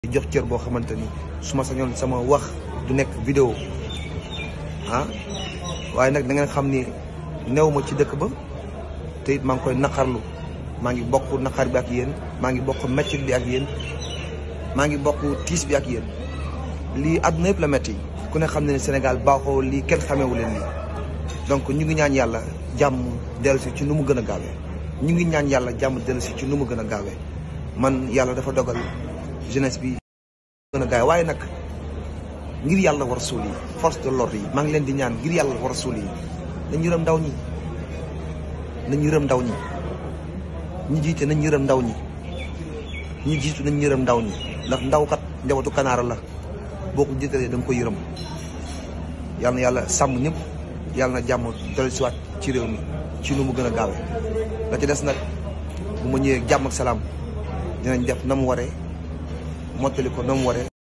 jox cër boo xamante ni su ma sañoon sama wax du nekk vidéo ah waaye nag da ngeen xam ni new ma ci dëkk ba te it maa ngi koy naqarlu maa ngi bokk naqar bi ak yéen maa ngi bokk metti bi ak yéen maa ngi bokk tiis bi ak yéen lii àdduna yëpp la metti ku ne xam ne ne Sénégal baaxoo lii kenn xameewu leen lii donc ñu ngi ñaan yàlla jàmm dellusi ci nu mu gën a gaawee ñu ngi ñaan yàlla jàmm dellusi ci nu mu gën a gaawee man yàlla dafa dogal jeunesse bi gën a gaawee waaye nag ngir yàlla war a suul yi force de l'ordre yi maa ngi leen di ñaan ngir yàlla war a suul yi nañ yërëm ndaw ñi nañ yërëm ndaw ñi ñi jiite nañ yërëm ndaw ñi ñi jiitu nañ yërëm ndaw ñi ndax ndaw kat njabootu kanaara la boo ko jiitalee da nga ko yërëm yàlla na yàlla sàmm ñëpp yàlla na jàmm dellu siwaat ci réew mi ci nu mu gën a gaawee la ci des nag bu ma ñëwee jàmm ak salaam dinañ def na mu waree mottali ko na mu waree